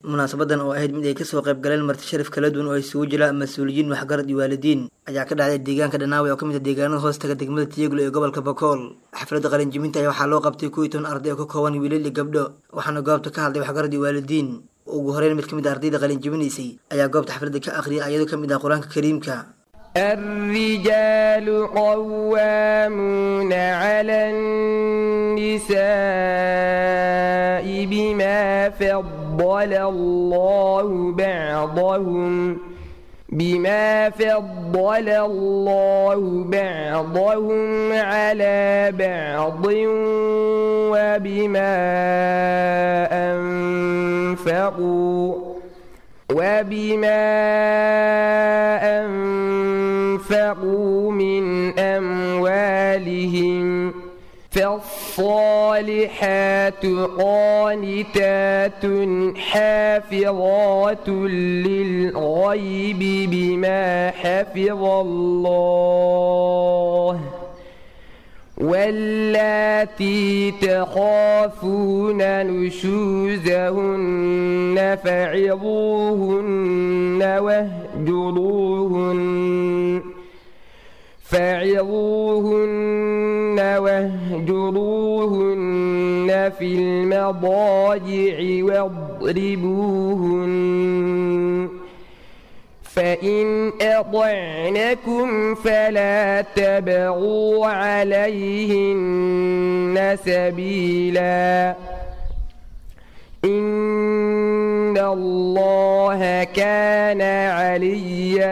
munaasabadan oo ahayd mid ay kasoo qayb galeen marti sharaf kala duwan oo isugu jira mas-uuliyiin waxgarad iyo waalidiin ayaa ka dhacday deegaanka dhanaawe oo ka mid ah deegaanada hoostaga degmada tiyaglo ee gobolka bakool xafladda qalinjibinta ayaa waxaa loo qabtay kuwii toban arday oo ka kooban wiilal iyo gabdho waxaana goobta ka hadlay waxgarad iyo waalidiin ugu horeyn mid ka mid a ardayda qalinjibinaysay ayaa goobta xafladda ka akhriyay ayadoo ka mid ah qur-aanka kariimka الرجال قوامون على النساء بما فضل الله بعضهم بما فضل الله بعضهم على بعض وبما أنفقوا وبما أنفقوا من أموالهم فالصالحات قانتات حافظات للغيب بما حفظ الله واللاتي تخافون نشوزهن فعظوهن واهجروهن فعظوهن واهجروهن في المضاجع واضربوهن فإن أطعنكم فلا تبغوا عليهن سبيلا إن الله كان عليا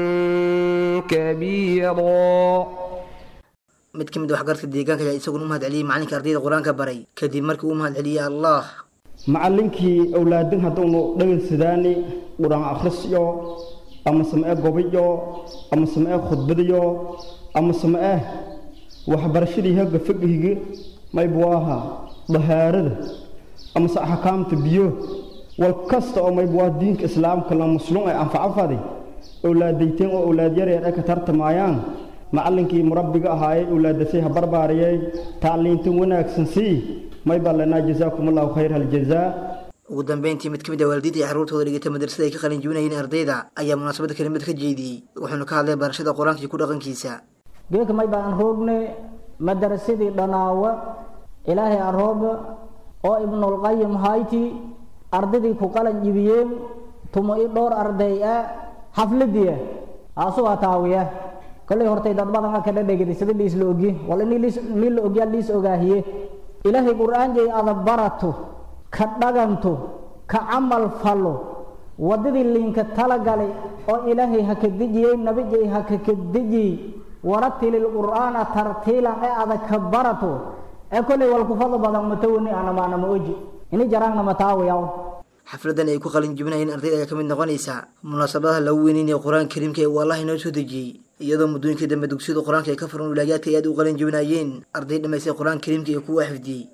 كبيرا mid ka mid a waxgaradka deegaanka ayaa isaguna u mahad celiyey macalinka ardayda qur-aanka baray kadib markii uu mahad celiyey allah macallinkii owlaadin hadduunu dhegaynsadaani qur-aan akhrisyo ama samee gobayo ama samee khudbadayo ama samee waxbarashadii hagga faqihigi maybu aha dahaarada amase axkaamta biyo wal kasta oo maybu waa diinka islaamka la muslum ay anfacafadi owlaadayteen oo owlaad yareer ay ka tartamayaan macallinkii murabbiga ahaayey owlaadasay ha barbaariyey tacliintan wanaagsan sii may baa lanaa jazaakum allahu khayr haljazaa ugu dambeyntii mid ka mid ah waalidiinta iyo carruurtooda dhigata madrasada ay ka qalin jibinayeen ardayda ayaa munaasabadda kelimad ka jeediyey wuxuuna ka hadlay barashada qur-aanka iyo ku dhaqankiisa geeka may baan roogne madarasadii dhanaawa ilaahay arooba oo ibnulqayim hayti ardaydii ku qalan jibiyeen tumo i dhowr arday ah xafladiya aasugaa taawiya kollay hortay dad badan ka dhadhegida sida liis la ogi wal ini liis mi la ogyaa liis ogaahiye ilaahay qur'aan jay ada barato ka dhaganto ka camal falo waddadii liinka talagalay oo ilaahay ha ka dejiyey nabijay ha ka ka dejiyey waratilil qur'aana tartiilan ee ada ka barato ee kollay wal ku fadlo badan matawani anamaana ma oji ini jaraangna mataawiyaw xafladan ay ku qalin jibinayeen ardayda ayaa ka mid noqonaysa munaasabadaha lagu weyneynaya qur-aanka kariimka ee uu allah inoo soo dejiyey iyadoo muddooyinkii dambe dugsiyada qur-aanka ay ka furan wilaayaadka ay aad u qalin jibinayeen arday dhamaystay qur-aanka kariimka iyo kuwa xifdiyey